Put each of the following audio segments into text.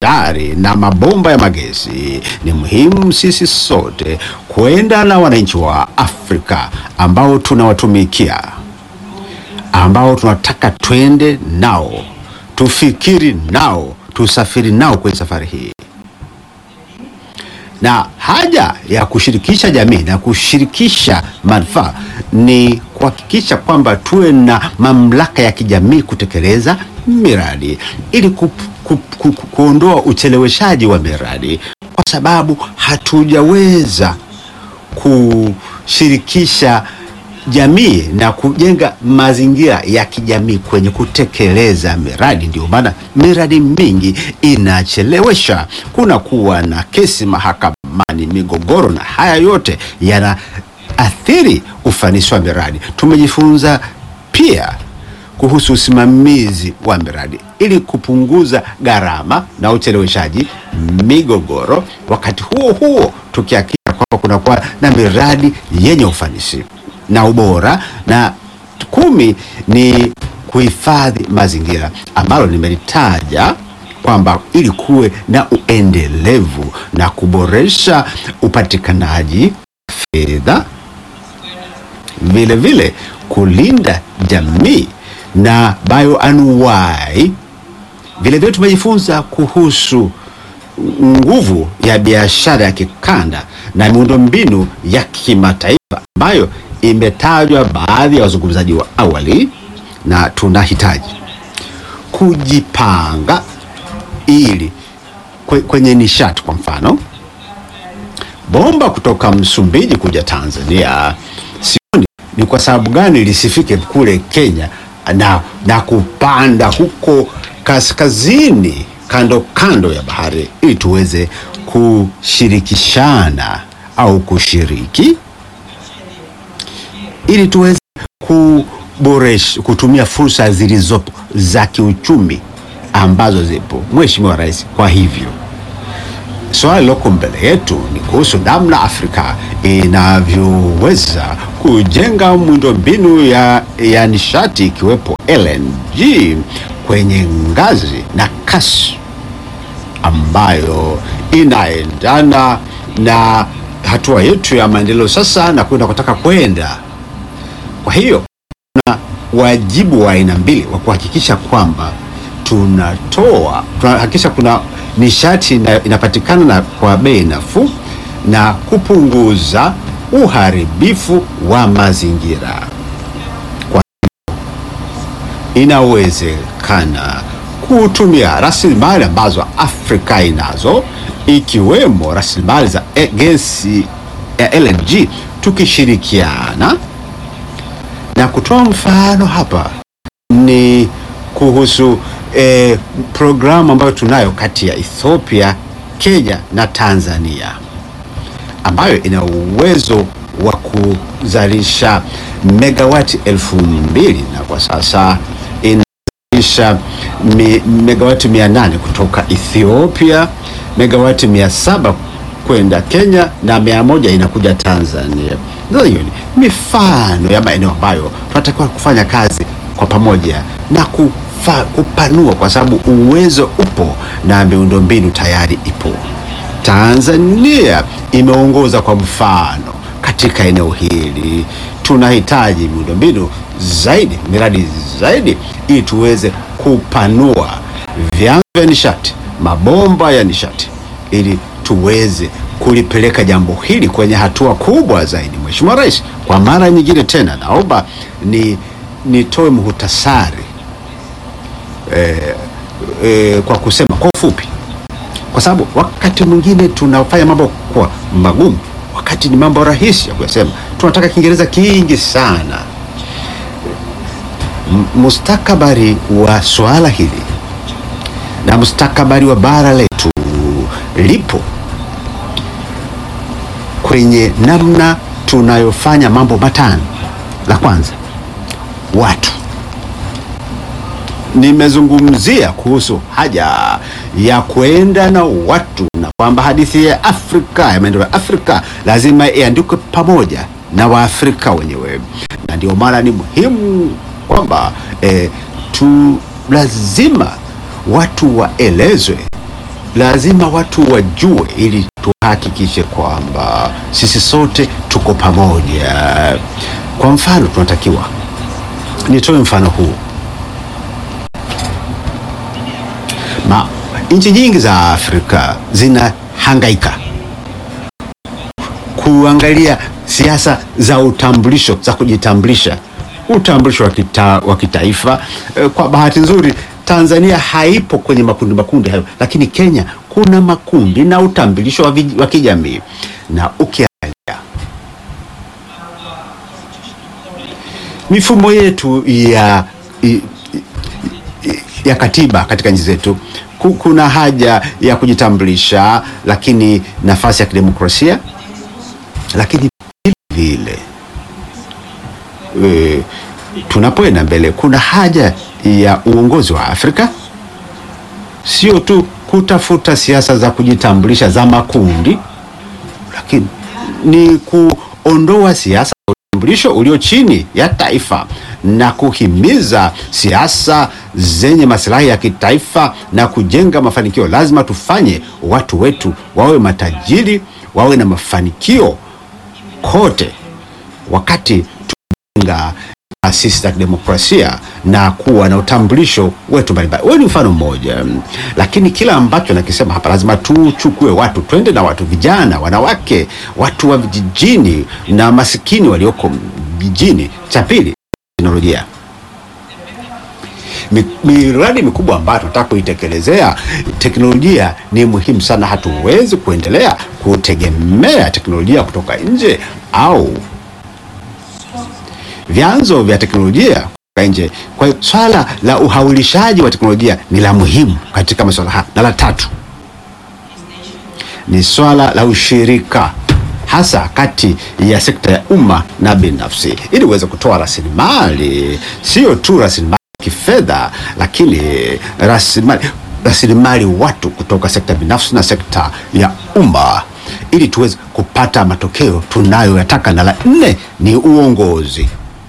bandari na mabomba ya magesi, ni muhimu sisi sote kwenda na wananchi wa Afrika ambao tunawatumikia, ambao tunataka twende nao, tufikiri nao, tusafiri nao kwenye safari hii na haja ya kushirikisha jamii na kushirikisha manufaa ni kuhakikisha kwamba tuwe na mamlaka ya kijamii kutekeleza miradi ili ku, ku, ku, ku, kuondoa ucheleweshaji wa miradi, kwa sababu hatujaweza kushirikisha jamii na kujenga mazingira ya kijamii kwenye kutekeleza miradi. Ndio maana miradi mingi inachelewesha, kuna kuwa na kesi mahakamani, migogoro, na haya yote yanaathiri ufanisi wa miradi. Tumejifunza pia kuhusu usimamizi wa miradi ili kupunguza gharama na ucheleweshaji, migogoro, wakati huo huo tukihakikisha kwamba kunakuwa na miradi yenye ufanisi na ubora. Na kumi ni kuhifadhi mazingira ambalo nimelitaja kwamba ili kuwe na uendelevu na kuboresha upatikanaji fedha, vile vile kulinda jamii na bioanuwai. Vile vile tumejifunza kuhusu nguvu ya biashara ya kikanda na miundombinu ya kimataifa ambayo imetajwa baadhi ya wazungumzaji wa awali, na tunahitaji kujipanga ili kwe- kwenye nishati, kwa mfano bomba kutoka Msumbiji kuja Tanzania, sioni ni kwa sababu gani lisifike kule Kenya na, na kupanda huko kaskazini kando kando ya bahari ili tuweze kushirikishana au kushiriki ili tuweze kuboresha kutumia fursa zilizopo za kiuchumi ambazo zipo, Mheshimiwa Rais. Kwa hivyo swali liloko mbele yetu ni kuhusu namna Afrika inavyoweza kujenga miundombinu ya, ya nishati ikiwepo LNG kwenye ngazi na kasi ambayo inaendana na hatua yetu ya maendeleo sasa na kwenda kutaka kwenda. Kwa hiyo tuna wajibu wa aina mbili wa kuhakikisha kwamba tunatoa tunahakikisha kuna nishati ina, inapatikana na kwa bei nafuu na kupunguza uharibifu wa mazingira. Kwa hiyo inawezekana kutumia rasilimali ambazo Afrika inazo ikiwemo rasilimali za e- gesi ya LNG tukishirikiana na kutoa mfano hapa ni kuhusu eh, programu ambayo tunayo kati ya Ethiopia, Kenya na Tanzania ambayo ina uwezo wa kuzalisha megawati elfu mbili na kwa sasa inazalisha mi, megawati mia nane kutoka Ethiopia, megawati mia saba kwenda Kenya na mia moja inakuja Tanzania. Sasa hiyo ni mifano ya maeneo ambayo tunatakiwa kufanya kazi kwa pamoja na kufa, kupanua kwa sababu uwezo upo na miundombinu tayari ipo. Tanzania imeongoza kwa mfano katika eneo hili. Tunahitaji miundombinu zaidi, miradi zaidi, ili tuweze kupanua vyanzo vya nishati, mabomba ya nishati, ili tuweze kulipeleka jambo hili kwenye hatua kubwa zaidi. Mheshimiwa Rais, kwa mara nyingine tena naomba ni nitoe muhtasari eh, eh, kwa kusema kwa ufupi kwa sababu wakati mwingine tunafanya mambo kwa magumu, wakati ni mambo rahisi ya kuyasema. Tunataka Kiingereza kingi sana. M- Mustakabali wa swala hili na mustakabali wa bara letu lipo kwenye namna tunayofanya mambo matano. La kwanza, watu nimezungumzia kuhusu haja ya kwenda na watu na kwamba hadithi ya Afrika ya maendeleo ya Afrika lazima iandikwe pamoja na Waafrika wenyewe, na ndio maana ni muhimu kwamba eh, tu lazima watu waelezwe lazima watu wajue, ili tuhakikishe kwamba sisi sote tuko pamoja. Kwa mfano, tunatakiwa nitoe mfano huu Ma, nchi nyingi za Afrika zinahangaika kuangalia siasa za utambulisho za kujitambulisha, utambulisho wa kita, wa kitaifa. Eh, Kwa bahati nzuri Tanzania haipo kwenye makundi makundi hayo, lakini Kenya kuna makundi na utambulisho wa, vij- wa kijamii na ukiangalia mifumo yetu ya i- ya katiba katika nchi zetu ku- kuna haja ya kujitambulisha, lakini nafasi ya kidemokrasia, lakini vile vile e, tunapoenda mbele kuna haja ya uongozi wa Afrika, sio tu kutafuta siasa za kujitambulisha za makundi, lakini ni kuondoa siasa za utambulisho ulio chini ya taifa na kuhimiza siasa zenye maslahi ya kitaifa na kujenga mafanikio. Lazima tufanye watu wetu wawe matajiri, wawe na mafanikio kote, wakati tunajenga taasisi za kidemokrasia na kuwa na utambulisho wetu mbalimbali. Wewe ni mfano mmoja, lakini kila ambacho nakisema hapa lazima tuchukue watu, twende na watu, vijana, wanawake, watu wa vijijini na masikini walioko vijijini. Cha pili, teknolojia Mi- miradi mikubwa ambayo tunataka kuitekelezea, teknolojia ni muhimu sana. Hatuwezi kuendelea kutegemea teknolojia kutoka nje au vyanzo vya teknolojia kutoka nje. Kwa hiyo swala la uhaulishaji wa teknolojia ni la muhimu katika masuala haya, na la tatu ni swala la ushirika hasa kati ya sekta ya umma na binafsi, ili uweze kutoa rasilimali, sio tu rasilimali kifedha, lakini rasilimali rasilimali watu kutoka sekta binafsi na sekta ya umma, ili tuweze kupata matokeo tunayoyataka. Na la nne ni uongozi.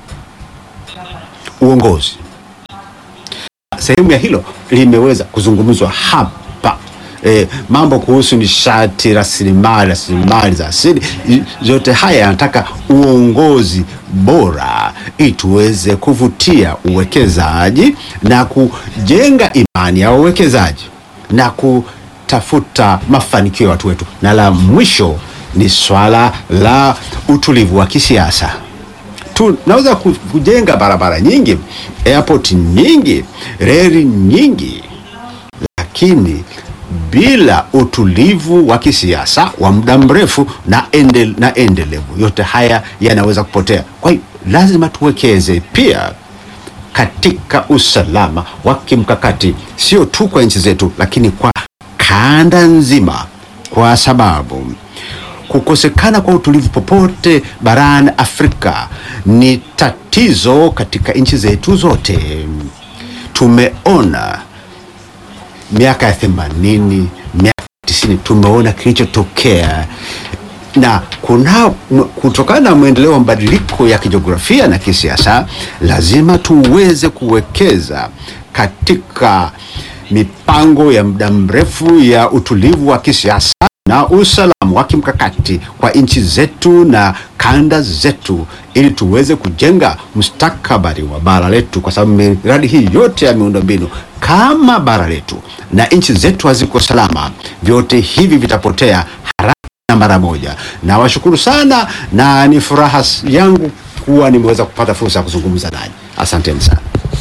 Uongozi sehemu ya hilo limeweza kuzungumzwa hapa e, mambo kuhusu nishati, rasilimali, rasilimali za asili, i- yote haya yanataka uongozi bora ili tuweze kuvutia uwekezaji na kujenga imani ya wawekezaji na kutafuta mafanikio ya watu wetu, na la mwisho ni swala la utulivu wa kisiasa tunaweza ku- kujenga barabara nyingi, airport nyingi, reli nyingi, lakini bila utulivu wa kisiasa wa muda mrefu na, endel, na endelevu, yote haya yanaweza kupotea. Kwa hiyo lazima tuwekeze pia katika usalama wa kimkakati, sio tu kwa nchi zetu, lakini kwa kanda nzima, kwa sababu kukosekana kwa utulivu popote barani Afrika ni tatizo katika nchi zetu zote. Tumeona miaka ya themanini, miaka ya tisini, tumeona kilichotokea na kuna kutokana na mwendeleo wa mabadiliko ya kijiografia na kisiasa, lazima tuweze kuwekeza katika mipango ya muda mrefu ya utulivu wa kisiasa na usalama wa kimkakati kwa nchi zetu na kanda zetu, ili tuweze kujenga mustakabali wa bara letu, kwa sababu miradi hii yote ya miundombinu, kama bara letu na nchi zetu haziko salama, vyote hivi vitapotea haraka na mara moja. Nawashukuru sana na ni furaha yangu kuwa nimeweza kupata fursa ya kuzungumza nanyi. Asanteni sana.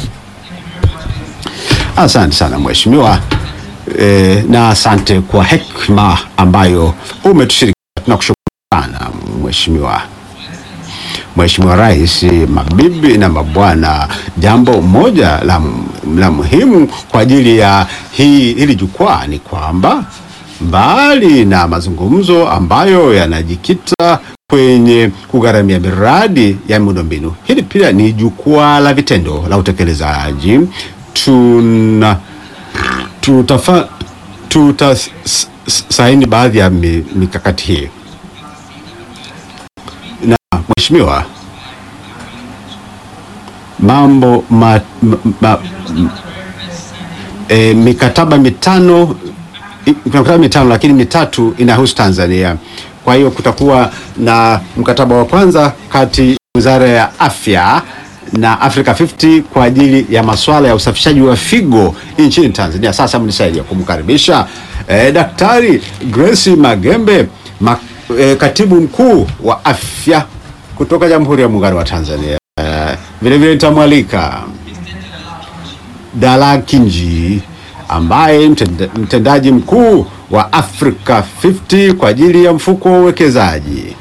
Asante sana mheshimiwa e, na asante kwa hekima ambayo umetushirikisha. Tunakushukuru sana mheshimiwa. Mheshimiwa Rais, mabibi na mabwana, jambo moja la, la muhimu kwa ajili ya hii, hili jukwaa ni kwamba mbali na mazungumzo ambayo yanajikita kwenye kugharamia miradi ya miundombinu, hili pia ni jukwaa la vitendo la utekelezaji. Tuna tutafa tutasaini baadhi ya mi- mikakati hii na mheshimiwa, mambo ma, ma, ma, m- e, mikataba mitano i- kuna mikataba mitano lakini mitatu inahusu Tanzania. Kwa hiyo kutakuwa na mkataba wa kwanza kati ya Wizara ya Afya na Africa 50 kwa ajili ya masuala ya usafishaji wa figo nchini Tanzania. Sasa mnisaidia kumkaribisha eh, Daktari Grace Magembe ma, eh, katibu mkuu wa afya kutoka Jamhuri ya Muungano wa Tanzania. Eh, vile vile nitamwalika Dala Kinji ambaye mtenda, mtendaji mkuu wa Africa 50 kwa ajili ya mfuko wa uwekezaji.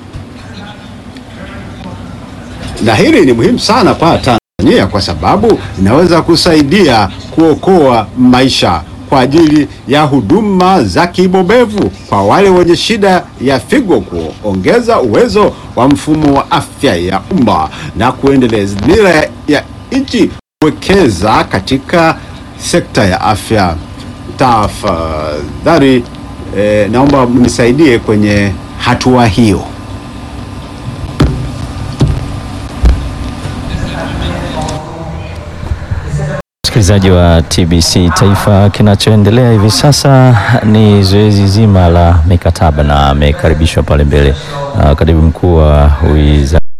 Na hili ni muhimu sana kwa Tanzania kwa sababu inaweza kusaidia kuokoa maisha kwa ajili ya huduma za kibobevu kwa wale wenye shida ya figo, kuongeza uwezo wa mfumo wa afya ya umma na kuendeleza dira ya, ya nchi kuwekeza katika sekta ya afya. Tafadhali eh, naomba mnisaidie kwenye hatua hiyo. Msikilizaji wa TBC Taifa, kinachoendelea hivi sasa ni zoezi zima la mikataba na amekaribishwa pale mbele uh, katibu mkuu wa wizara